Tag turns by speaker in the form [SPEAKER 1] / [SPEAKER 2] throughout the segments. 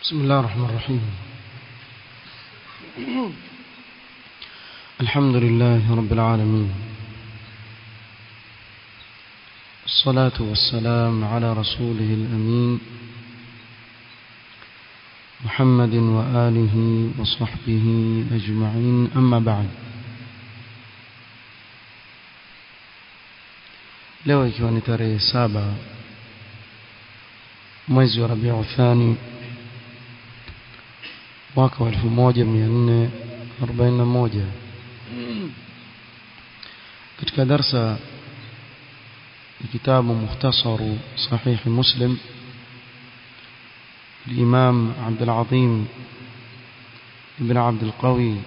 [SPEAKER 1] بسم الله الرحمن الرحيم الحمد لله رب العالمين الصلاة والسلام على رسوله الأمين محمد وآله وصحبه أجمعين أما بعد leo ikiwa ni tarehe saba mwezi wa rabiu thani mwaka wa elfu moja mia nne arobaini na moja katika darsa ya kitabu mukhtasaru sahihi muslim الإمام عبد العظيم بن عبد القوي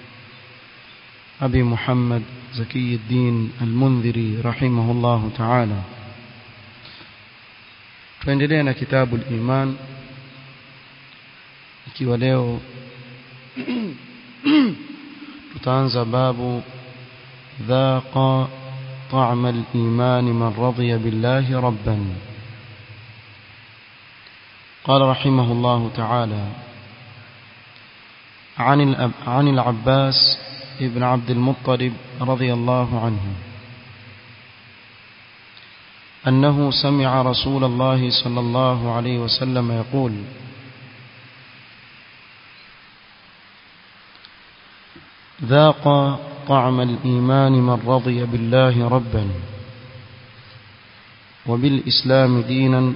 [SPEAKER 1] أبي محمد زكي الدين المنذري رحمه الله تعالى tuendelea كتاب الإيمان ikiwa leo tutaanza babu dhaqa طعم الإيمان من رضي بالله ربا قال رحمه الله تعالى عن الأب عن العباس ابن عبد المطلب رضي الله عنه أنه سمع رسول الله صلى الله عليه وسلم يقول ذاق طعم الإيمان من رضي بالله ربا وبالإسلام دينا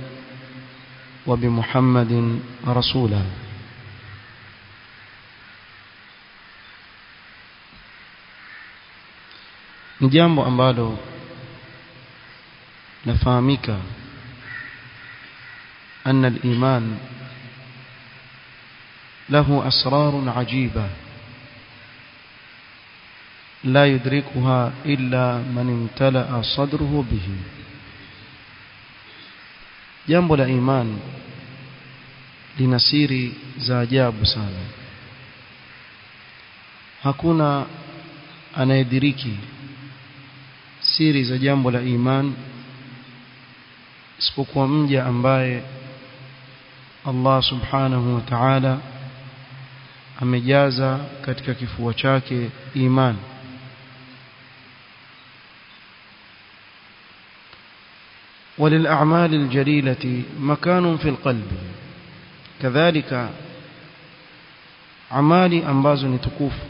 [SPEAKER 1] وبمحمد رسولا ni jambo ambalo nafahamika أن الإيمان له أسرار عجيبة لا يدركها إلا من امتلأ صدره به jambo la imani lina siri za ajabu sana hakuna anayediriki siri za jambo la imani isipokuwa mja ambaye Allah subhanahu wa ta'ala amejaza katika kifua chake imani وللأعمال الجليلة مكان في القلب كذلك amali ambazo ni tukufu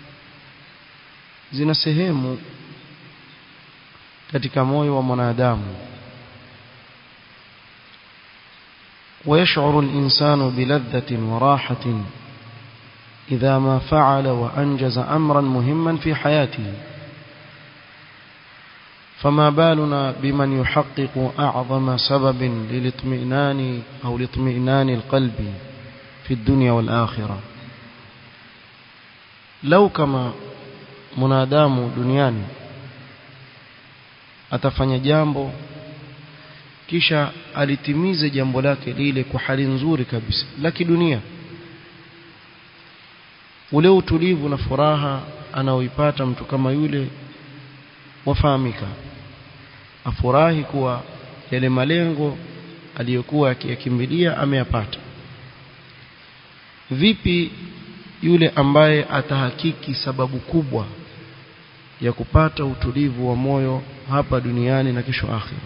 [SPEAKER 1] zina sehemu katika moyo wa mwanadamu ويشعر الإنسان بلذة وراحة إذا ما فعل وأنجز أمرا مهما في حياته فما بالنا بمن يحقق أعظم سبب للاطمئنان أو لاطمئنان القلب في الدنيا والآخرة لو كما منادام دنياني atafanya jambo kisha alitimize jambo lake lile kwa hali nzuri kabisa la kidunia ule utulivu na furaha anaoipata mtu kama yule wafahamika afurahi kuwa yale malengo aliyokuwa akiyakimbilia ameyapata vipi yule ambaye atahakiki sababu kubwa ya kupata utulivu wa moyo hapa duniani na kesho akhira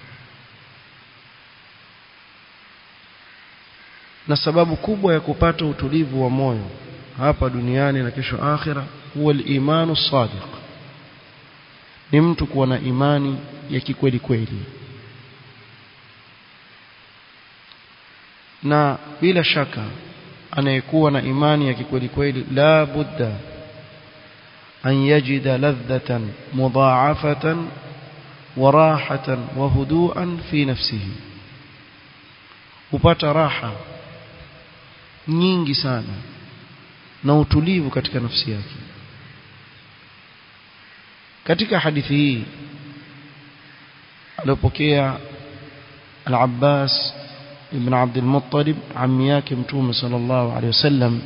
[SPEAKER 1] na sababu kubwa ya kupata utulivu wa moyo hapa duniani na kesho akhira huwa al-imanu sadiq ni mtu kuwa na imani ya kikweli kweli na bila shaka anayekuwa na imani ya kikweli kweli la budda an yajida ladhatan mudha'afatan wa rahatan wa hudu'an fi nafsihi upata raha nyingi sana na utulivu katika nafsi yake katika hadithi hii aliyopokea al-Abbas ibn Abd al-Muttalib ammi yake mtume sallallahu alayhi wasallam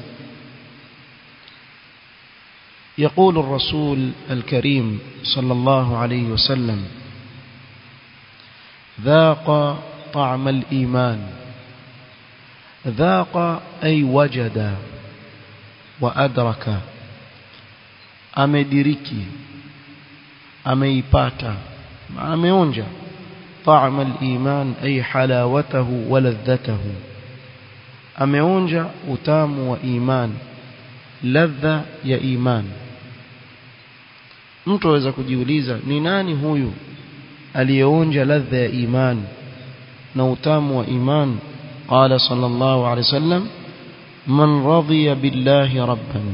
[SPEAKER 1] يقول الرسول الكريم صلى الله عليه وسلم ذاق طعم الإيمان dhaqa ay wajada wa adraka amediriki ameipata ameonja طعم الإيمان أي حلاوته ولذته ameonja utamu wa iman ladha ya iman mtu aweza kujiuliza ni nani huyu aliyeonja ladha ya iman na utamu wa iman qala sallallahu alayhi wasallam man radiya billahi rabban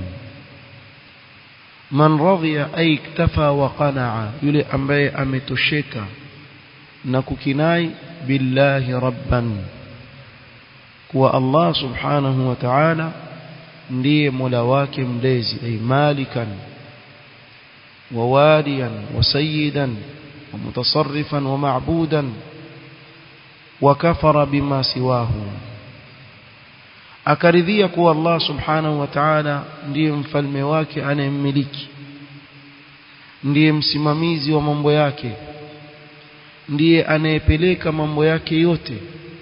[SPEAKER 1] man radiya ay iktafa wa qanaa yule ambaye ametosheka na kukinai billahi rabban kuwa Allah subhanahu wa ta'ala ndiye mola wake mlezi ay malikan wa waliyan wa sayyidan wa mutasarrifan wa ma'budan wa kafara bima siwahu akaridhia kuwa Allah subhanahu wa ta'ala ndiye mfalme wake anayemmiliki ndiye msimamizi wa mambo yake ndiye anayepeleka mambo yake yote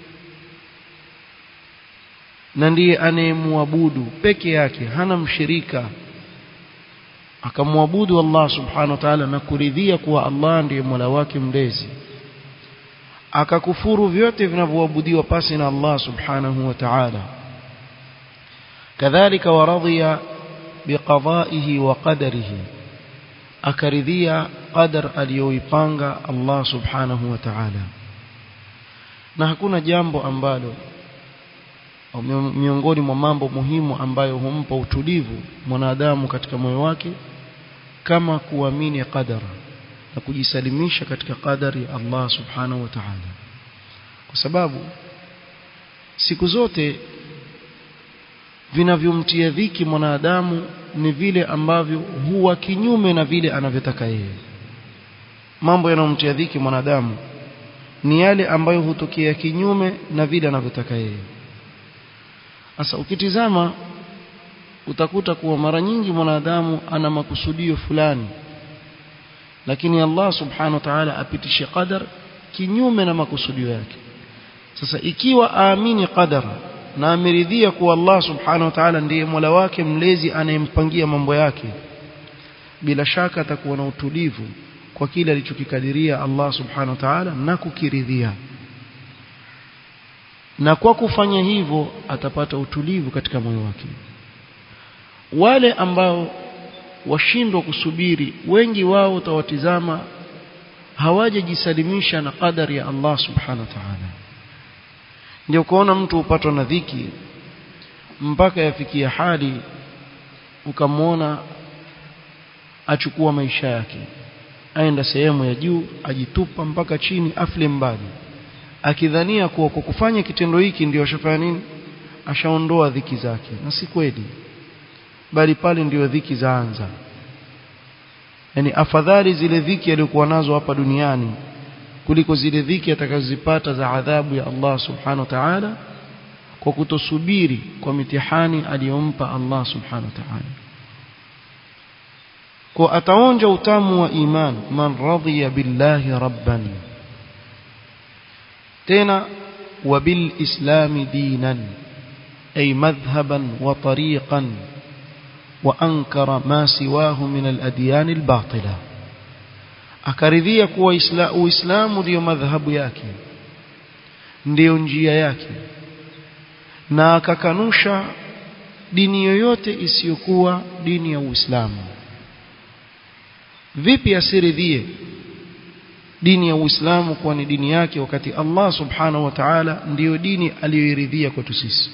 [SPEAKER 1] na ndiye anayemwabudu peke yake hana mshirika akamwabudu Allah subhanahu wa ta'ala na kuridhia kuwa Allah ndiye Mola wake mlezi akakufuru vyote vinavyoabudiwa pasi na Allah subhanahu wa ta'ala kadhalika waradhiya biqada'ihi wa qadarihi akaridhia qadar aliyoipanga Allah subhanahu wa ta'ala na hakuna jambo ambalo miongoni mwa mambo muhimu ambayo humpa utulivu mwanadamu katika moyo wake kama kuamini qadara na kujisalimisha katika qadari ya Allah subhanahu wa ta'ala kwa sababu siku zote vinavyomtia dhiki mwanadamu ni vile ambavyo huwa kinyume na vile anavyotaka yeye mambo yanayomtia dhiki mwanadamu ni yale ambayo hutokea kinyume na vile anavyotaka yeye sasa ukitizama utakuta kuwa mara nyingi mwanadamu ana makusudio fulani lakini Allah subhanahu wa ta'ala apitishe qadar kinyume na makusudio yake sasa ikiwa aamini qadar na ameridhia kuwa Allah subhanahu wa ta'ala ndiye Mola wake mlezi anayempangia mambo yake bila shaka atakuwa na utulivu kwa kile alichokikadiria Allah subhanahu wa ta'ala na kukiridhia na kwa kufanya hivyo atapata utulivu katika moyo wake wale ambao washindwa kusubiri wengi wao utawatizama hawajajisalimisha na qadari ya Allah subhanahu wa ta'ala ndio kuona mtu upatwa na dhiki mpaka yafikia hali ukamwona achukua maisha yake aenda sehemu ya juu ajitupa mpaka chini afle mbali akidhania kuwa kwa kufanya kitendo hiki ndio ashafanya nini ashaondoa dhiki zake na si kweli bali pale ndio dhiki zaanza yani afadhali zile dhiki alizokuwa nazo hapa duniani kuliko zile dhiki atakazozipata za adhabu ya Allah subhanahu wa ta'ala kwa kutosubiri kwa mitihani aliyompa Allah subhanahu wa ta'ala kwa ataonja utamu wa iman man radhiya billahi rabban tena wabil islami dinan ay madhhaban wa tariqan wa ankara ma siwahu min al adyan al batila akaridhia kuwa uislamu ndiyo madhhabu yake ndiyo njia yake na akakanusha dini yoyote isiyokuwa dini ya Uislamu vipi asiridhie dini ya Uislamu kuwa ni dini yake wakati Allah subhanahu wa ta'ala ndiyo dini aliyoiridhia kwetu sisi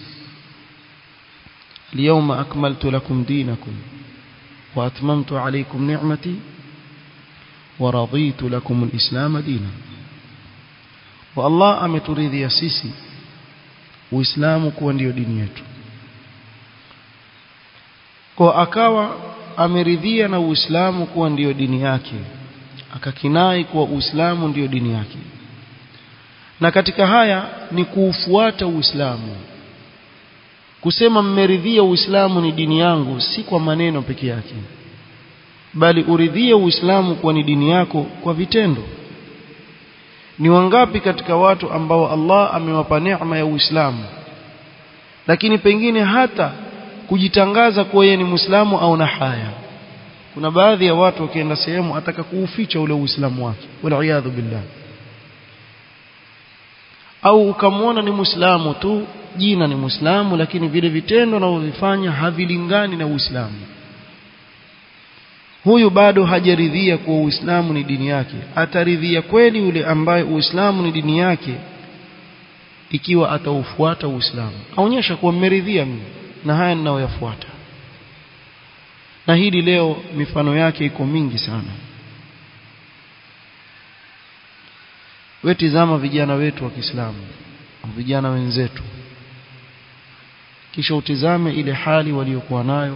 [SPEAKER 1] اليوم أكملت لكم دينكم وأتممت عليكم نعمتي ورضيت لكم الإسلام دينا والله ameturidhia sisi Uislamu kuwa ndio dini yetu kwa akawa ameridhia na Uislamu kuwa ndiyo dini yake akakinai kuwa Uislamu ndiyo dini yake na katika haya ni kuufuata Uislamu kusema mmeridhia Uislamu ni dini yangu si kwa maneno peke yake bali uridhie Uislamu kuwa ni dini yako kwa vitendo ni wangapi katika watu ambao Allah amewapa neema ya Uislamu lakini pengine hata kujitangaza kuwa yeye ni Muislamu au na haya kuna baadhi ya watu wakienda sehemu ataka kuuficha ule Uislamu wake wal billah au ukamwona ni Muislamu tu jina ni Muislamu lakini vile vitendo anavyovifanya havilingani na Uislamu huyu bado hajaridhia kuwa Uislamu ni dini yake ataridhia kweli yule ambaye Uislamu ni dini yake ikiwa ataufuata Uislamu aonyesha kuwa mmeridhia mimi na haya ninayoyafuata na hili leo mifano yake iko mingi sana wewe tizama vijana wetu wa Kiislamu vijana wenzetu kisha utizame ile hali waliokuwa nayo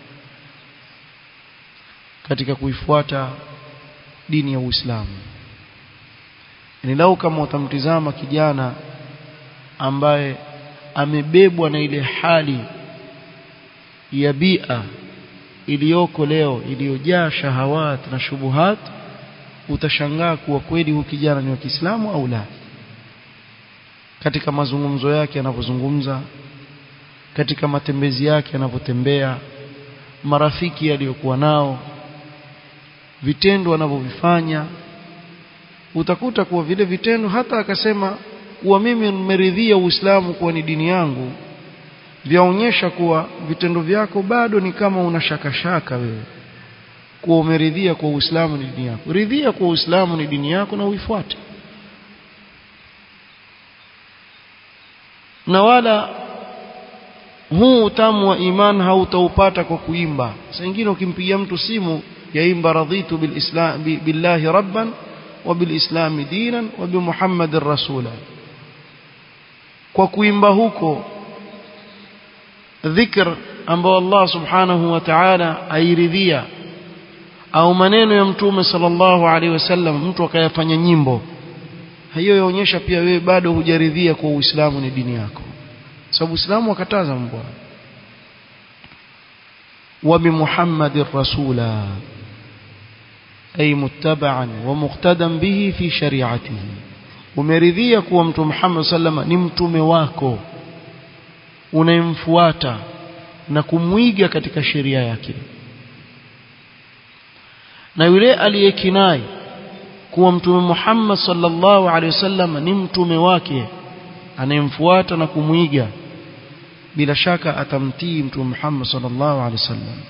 [SPEAKER 1] katika kuifuata dini ya Uislamu ni lau kama utamtizama kijana ambaye amebebwa na ile hali ya bia iliyoko leo iliyojaa shahawat na shubuhat utashangaa kuwa kweli huyu kijana ni wa Kiislamu au la katika mazungumzo yake anapozungumza katika matembezi yake anapotembea marafiki aliyokuwa nao vitendo anavyovifanya utakuta kuwa vile vitendo hata akasema kuwa mimi nimeridhia Uislamu kuwa ni dini yangu vyaonyesha kuwa vitendo vyako bado ni kama una shaka shaka wewe kuwa umeridhia kwa Uislamu ni dini yako ridhia kwa Uislamu ni dini yako na uifuate na wala huu utamu wa iman hautaupata kwa kuimba saa nyingine ukimpigia mtu simu yaimba radhitu bilislam billahi rabban wa bilislami dinan wa bimuhammadin rasula kwa kuimba huko dhikr ambao Allah subhanahu wa ta'ala airidhia au maneno ya mtume sallallahu alaihi wasallam mtu akayafanya nyimbo hiyo yaonyesha pia wewe bado hujaridhia kwa Uislamu ni dini yako sababu Uislamu wakataza mambo wa bi Muhammadir rasula ay muttaba'an wa muqtadan bihi fi shari'atihi umeridhia kuwa mtume Muhammad sallama ni mtume wako unayemfuata na kumwiga katika sheria yake na yule aliyekinai kuwa mtume Muhammad sallallahu alaihi wasallam ni mtume wake anayemfuata na kumwiga bila shaka atamtii mtume Muhammad sallallahu alaihi wasallam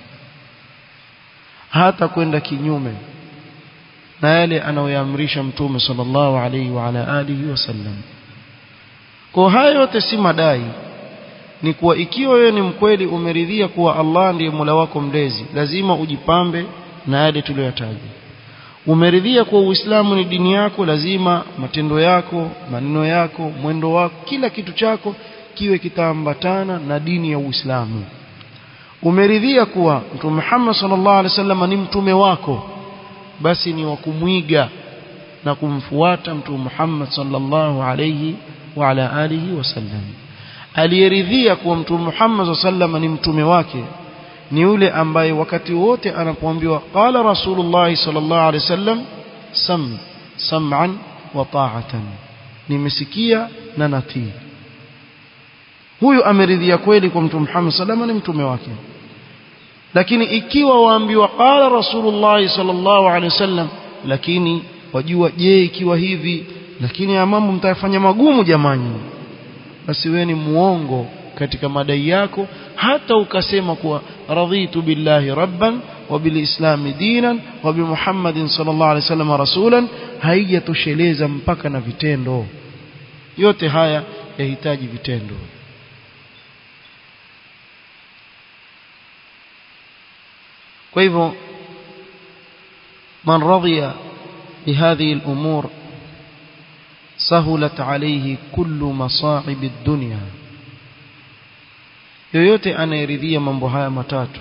[SPEAKER 1] hata kwenda kinyume na yale anayoyaamrisha mtume sallallahu alaihi wa ala alihi wasallam kwa hayo yote si madai ni kuwa ikiwa wewe ni mkweli umeridhia kuwa Allah ndiye Mola wako mlezi lazima ujipambe na yale tuliyotaja umeridhia kuwa Uislamu ni dini yako lazima matendo yako maneno yako mwendo wako kila kitu chako kiwe kitaambatana na dini ya Uislamu umeridhia kuwa Mtume Muhammad sallallahu alaihi wasallam ni mtume wako basi ni wa kumwiga na kumfuata Mtume Muhammad sallallahu alaihi wa ala alihi wasallam aliyeridhia kuwa Mtume Muhammad sallallahu ni mtume wake ni yule ambaye wakati wote anapoambiwa qala rasulullah sallallahu alaihi wasallam sam sam'an wa ta'atan nimesikia na natii huyu ameridhia kweli kwa mtume Muhammad sallallahu ni mtume wake lakini ikiwa waambiwa qala rasulullah sallallahu alaihi wasallam lakini wajua je ikiwa hivi lakini ya mambo mtayafanya magumu jamani basi wewe ni muongo katika madai yako hata ukasema kuwa radhitu billahi rabban wa bilislami dinan wa bimuhammadin sallallahu alaihi wasallam rasulan haijatosheleza mpaka na vitendo yote haya yahitaji vitendo kwa hivyo man radhiya bihadhihi al-umur sahulat alayhi kullu masa'ib ad-dunya yoyote anayeridhia mambo haya matatu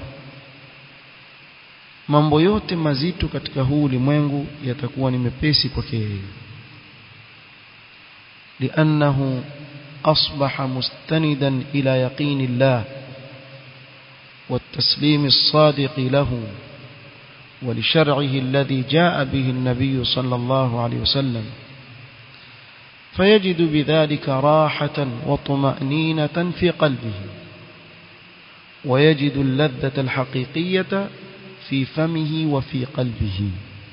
[SPEAKER 1] mambo yote mazito katika huu ulimwengu yatakuwa ni mepesi kwake yeye لأنه أصبح مستندا إلى يقين الله والتسليم الصادق له ولشرعه الذي جاء به النبي صلى الله عليه وسلم فيجد بذلك راحة وطمأنينة في قلبه ويجد اللذة الحقيقية في فمه وفي قلبه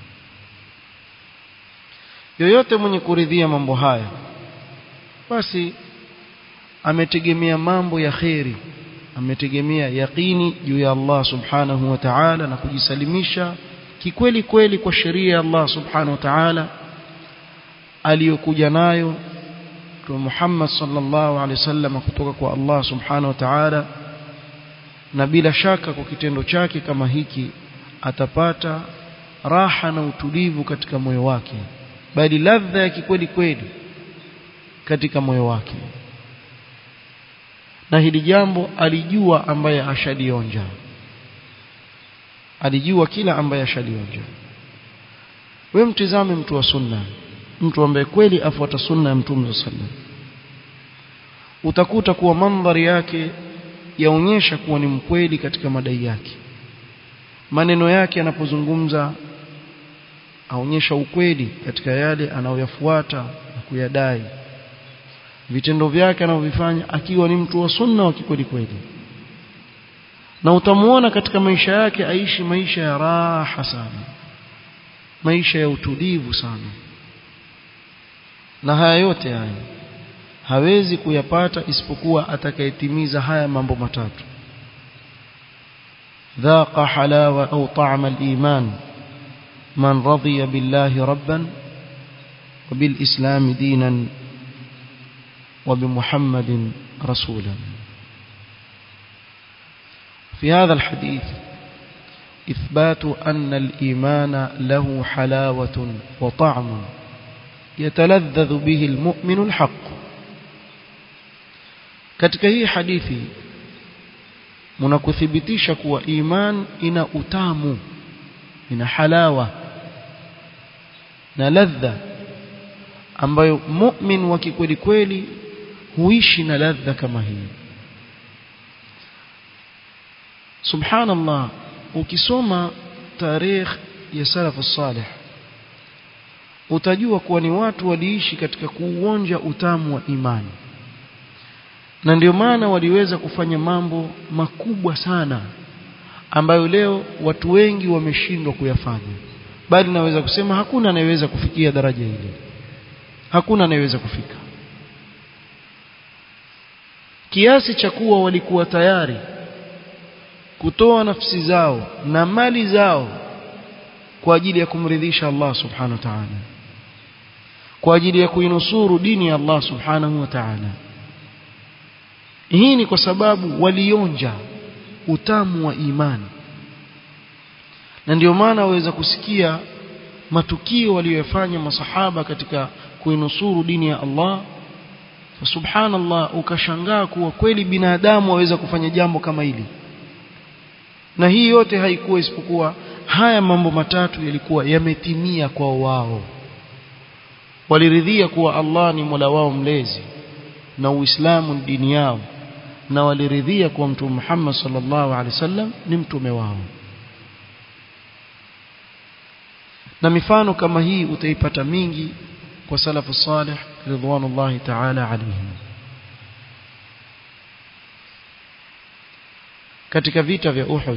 [SPEAKER 1] yoyote mwenye kuridhia mambo haya basi ametegemea mambo ya kheri ametegemea yaqini juu ya Allah subhanahu wa ta'ala na kujisalimisha kikweli kweli kwa sheria ya Allah subhanahu wa ta'ala aliyokuja nayo Mtume Muhammad sallallahu alaihi wasallam kutoka kwa Allah subhanahu wa ta'ala na bila shaka kwa kitendo chake kama hiki atapata raha na utulivu katika moyo wake bali ladha ya kikweli kweli katika moyo wake na hili jambo alijua ambaye ashalionja alijua kila ambaye ashalionja wewe mtizame mtu wa sunna mtu ambaye kweli afuata sunna ya mtume sallam utakuta kuwa mandhari yake yaonyesha kuwa ni mkweli katika madai yake maneno yake anapozungumza aonyesha ukweli katika yale anayoyafuata na kuyadai vitendo vyake anavyofanya akiwa ni mtu wa sunna wa kikweli kweli na utamuona katika maisha yake aishi maisha ya raha sana maisha ya utulivu sana na haya yote haya hawezi kuyapata isipokuwa atakayetimiza haya mambo matatu ذاق حلاوة أو طعم الإيمان من رضي بالله ربا وبالإسلام دينا وبمحمد رسولا في هذا الحديث إثبات أن الإيمان له حلاوة وطعم يتلذذ به المؤمن الحق katika hii hadithi mnakuthibitisha kuwa iman ina utamu ina halawa na ladha ambayo mu'min wa kikweli kweli huishi na ladha kama hii subhanallah ukisoma tarikh ya salaf salih utajua kuwa ni watu waliishi katika kuuonja utamu wa imani na ndio maana waliweza kufanya mambo makubwa sana ambayo leo watu wengi wameshindwa kuyafanya bali naweza kusema hakuna anayeweza kufikia daraja hili hakuna anayeweza kufika kiasi cha kuwa walikuwa tayari kutoa nafsi zao na mali zao kwa ajili ya kumridhisha Allah subhanahu wa ta'ala kwa ajili ya kuinusuru dini ya Allah subhanahu wa ta'ala hii ni kwa sababu walionja utamu wa imani na ndio maana waweza kusikia matukio waliyofanya masahaba katika kuinusuru dini ya Allah fa subhanallah ukashangaa kuwa kweli binadamu waweza kufanya jambo kama hili na hii yote haikuwa isipokuwa haya mambo matatu yalikuwa yametimia kwa wao waliridhia kuwa Allah ni Mola wao mlezi na Uislamu ni dini yao na waliridhia kuwa Mtume Muhammad sallallahu alaihi wasallam ni mtume wao na mifano kama hii utaipata mingi kwa salafu salih ridwanullahi ta'ala alaihim katika vita vya Uhud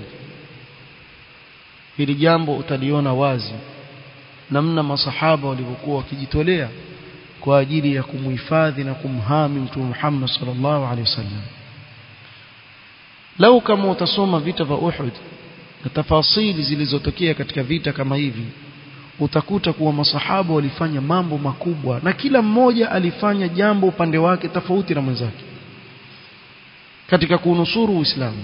[SPEAKER 1] hili jambo utaliona wazi namna masahaba walivyokuwa wakijitolea kwa ajili ya kumhifadhi na kumhami mtume Muhammad sallallahu alaihi wasallam lau kama utasoma vita vya Uhud na tafasili zilizotokea katika vita kama hivi utakuta kuwa masahaba walifanya mambo makubwa na kila mmoja alifanya jambo upande wake tofauti na mwenzake katika kunusuru Uislamu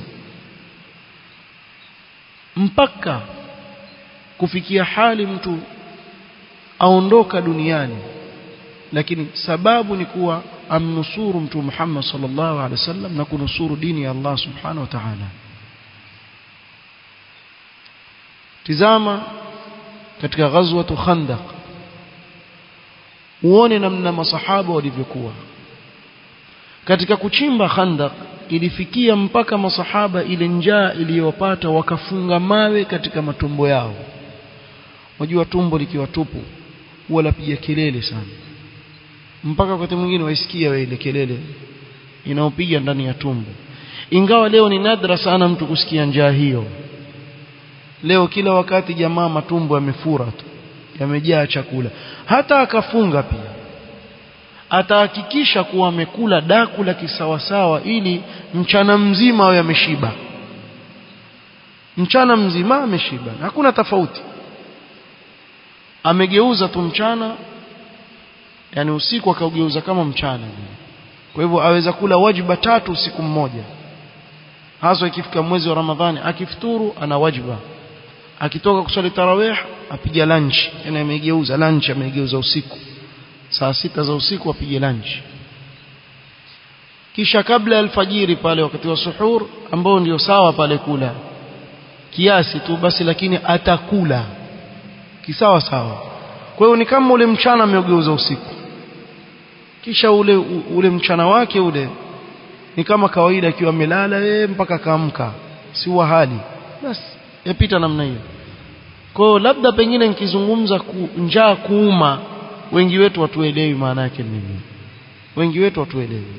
[SPEAKER 1] mpaka kufikia hali mtu aondoka duniani lakini sababu ni kuwa amnusuru mtume Muhammad sallallahu alaihi wasallam na kunusuru dini ya Allah subhanahu wa ta'ala tizama katika ghazwatu khandaq uone namna masahaba walivyokuwa katika kuchimba khandaq ilifikia mpaka masahaba ile njaa iliyowapata wakafunga mawe katika matumbo yao wajua tumbo likiwa tupu huwa lapiga kelele sana mpaka wakati mwingine waisikia wewe ile kelele inaopiga ndani ya tumbo ingawa leo ni nadra sana mtu kusikia njaa hiyo leo kila wakati jamaa matumbo yamefura tu yamejaa chakula hata akafunga pia atahakikisha kuwa amekula daku la kisawasawa ili mchana mzima awe ameshiba mchana mzima ameshiba hakuna tofauti amegeuza tu mchana yani usiku akaugeuza kama mchana kwa hivyo aweza kula wajiba tatu usiku mmoja hasa ikifika mwezi wa Ramadhani akifuturu ana wajiba akitoka kuswali tarawih apiga lunch yani amegeuza lunch amegeuza usiku saa sita za usiku apige lunch kisha kabla ya alfajiri pale wakati wa suhur ambao ndio sawa pale kula kiasi tu basi lakini atakula kisawa sawa kwa hiyo ni kama ule mchana ameugeuza usiku kisha ule ule mchana wake ule ni kama kawaida akiwa amelala yeye mpaka kaamka si wa hali basi yapita namna hiyo kwa hiyo labda pengine nikizungumza ku, njaa kuuma wengi wetu watuelewi maana yake nini wengi wetu watuelewi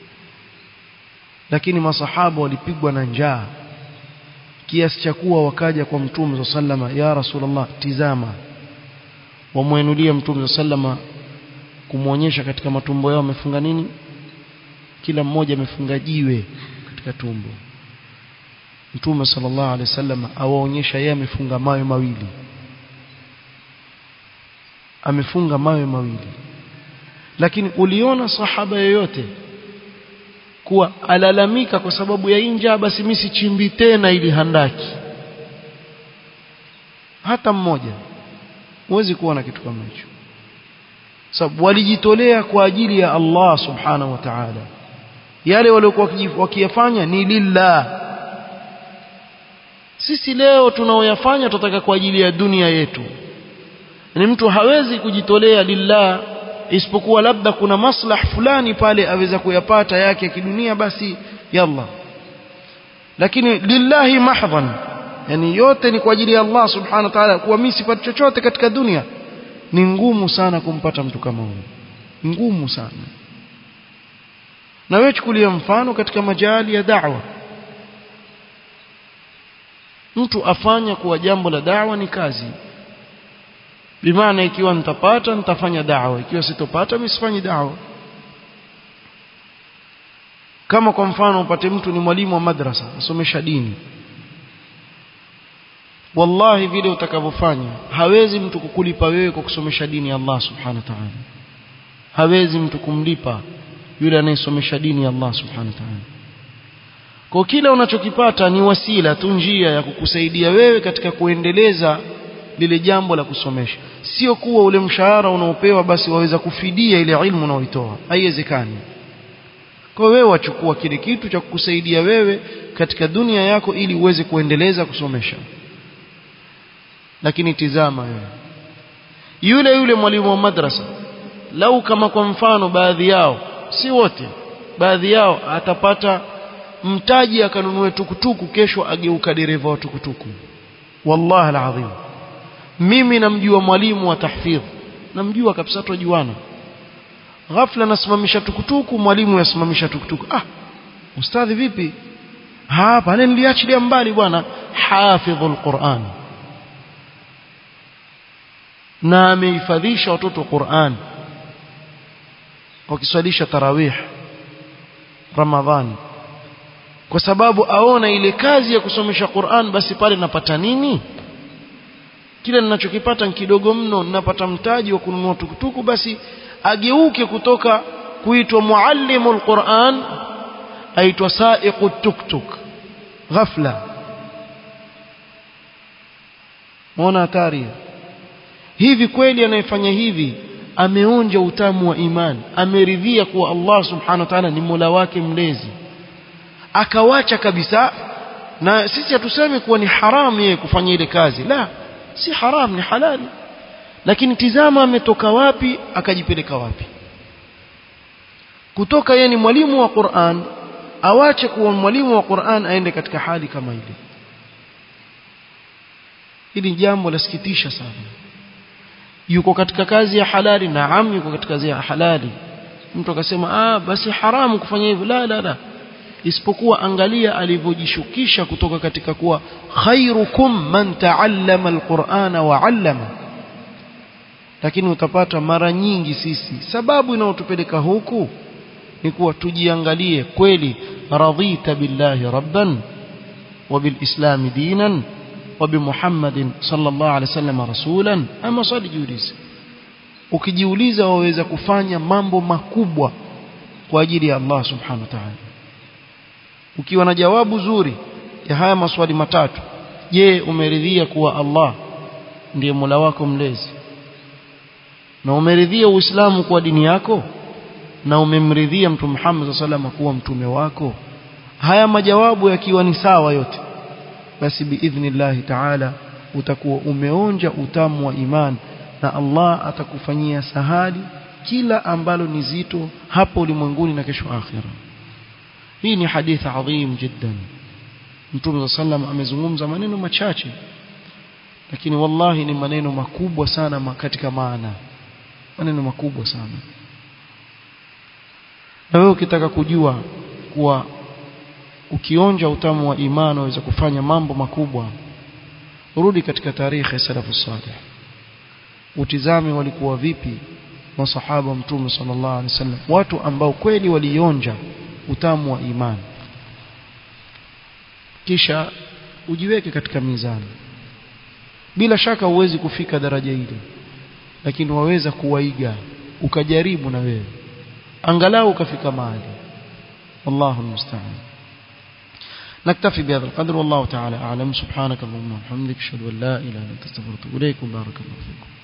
[SPEAKER 1] lakini masahaba walipigwa na njaa kiasi cha kuwa wakaja kwa mtume sallama ya rasulullah tizama wamwenulia mtume sallama kumwonyesha katika matumbo yao wamefunga nini kila mmoja amefunga jiwe katika tumbo mtume sallallahu alaihi wasallam awaonyesha yeye amefunga mawe mawili amefunga mawe mawili lakini uliona sahaba yoyote kuwa alalamika kwa sababu ya inja basi mimi sichimbi tena ili handaki hata mmoja huwezi kuona kitu kama hicho sababu walijitolea kwa ajili ya Allah subhanahu wa ta'ala yale waliokuwa wakiyafanya ni lillah sisi leo tunaoyafanya tutataka kwa ajili ya dunia yetu ni mtu hawezi kujitolea lillah isipokuwa labda kuna maslah fulani pale aweza kuyapata yake ya kidunia basi yalla lakini lillahi mahdhan yani yote ni kwa ajili ya Allah subhanahu wa ta'ala kuwa mimi sipati chochote katika dunia ni ngumu sana kumpata mtu kama huyo ngumu sana na wewe chukulia mfano katika majali ya da'wa mtu afanya kuwa jambo la da'wa ni kazi bimaana ikiwa nitapata nitafanya da'wa ikiwa sitopata mimi sifanyi da'wa kama kwa mfano upate mtu ni mwalimu wa madrasa asomesha dini wallahi vile utakavyofanya hawezi mtu kukulipa wewe kwa kusomesha dini ya Allah subhanahu wa ta'ala hawezi mtu kumlipa yule anayesomesha dini ya Allah subhanahu wa ta'ala kwa kila unachokipata ni wasila tu njia ya kukusaidia wewe katika kuendeleza lile jambo la kusomesha sio kuwa ule mshahara unaopewa basi waweza kufidia ile ilmu unaoitoa haiwezekani kwa wewe wachukua kile kitu cha kukusaidia wewe katika dunia yako ili uweze kuendeleza kusomesha lakini tizama wewe yule yule mwalimu wa madrasa lau kama kwa mfano baadhi yao si wote baadhi yao atapata mtaji akanunue tukutuku kesho ageuka dereva wa tukutuku wallahi alazim mimi namjua mwalimu wa tahfidh namjua kabisa tujuana ghafla nasimamisha tukutuku mwalimu yasimamisha tukutuku ah ustadhi vipi hapa niliachilia mbali bwana hafidhul Qur'an na amehifadhisha watoto Qur'an wakiswalisha tarawih Ramadhani kwa sababu aona ile kazi ya kusomesha Qur'an basi pale napata nini kile ninachokipata ni kidogo mno ninapata mtaji wa kununua tukutuku basi ageuke kutoka kuitwa muallimul Qur'an aitwa sa'iqu tuktuk ghafla muona hatari hivi kweli anayefanya hivi ameonja utamu wa imani ameridhia kuwa Allah subhanahu wa ta'ala ni Mola wake mlezi akawacha kabisa na sisi hatusemi kuwa ni haramu yeye kufanya ile kazi la si haram ni halali lakini tizama ametoka wapi akajipeleka wapi kutoka yeye ni mwalimu wa Qur'an awache kuwa mwalimu wa Qur'an aende katika hali kama ile hili jambo lasikitisha sana yuko katika kazi ya halali naam yuko katika kazi ya halali mtu akasema ah basi haramu kufanya hivyo la la la isipokuwa angalia alivyojishukisha kutoka katika kuwa khairukum man taallama alqur'ana wa 'allama lakini utapata mara nyingi sisi sababu inayotupeleka huku ni kuwa tujiangalie kweli radhita billahi rabban wa bilislam dinan wa bimuhammadin sallallahu alaihi wasallam rasulan ama swali jiulize ukijiuliza waweza kufanya mambo makubwa kwa ajili ya Allah subhanahu wa ta'ala ukiwa na jawabu zuri ya haya maswali matatu je umeridhia kuwa Allah ndiye Mola wako mlezi na umeridhia Uislamu kuwa dini yako na umemridhia Mtume Muhammad sallallahu kuwa mtume wako haya majawabu yakiwa ni sawa yote basi biidhnillahi ta'ala utakuwa umeonja utamu wa iman na Allah atakufanyia sahali kila ambalo ni zito hapo ulimwenguni na kesho akhira hii ni hadithi adhim jiddan Mtume sallam amezungumza maneno machache lakini wallahi ni maneno makubwa sana katika maana maneno makubwa sana na wewe ukitaka kujua kuwa ukionja utamu wa imani waweza kufanya mambo makubwa rudi katika tarehe ya salafu salih utizame walikuwa vipi masahaba mtume sallallahu alaihi wasallam watu ambao kweli walionja utamu wa imani kisha ujiweke katika mizani bila shaka huwezi kufika daraja hili lakini waweza kuwaiga ukajaribu na wewe angalau ukafika mahali wallahu almusta'an نكتفي بهذا القدر والله تعالى أعلم سبحانك اللهم وبحمدك أشهد أن لا إله إلا أنت استغفرك وأتوب إليك وبارك الله فيكم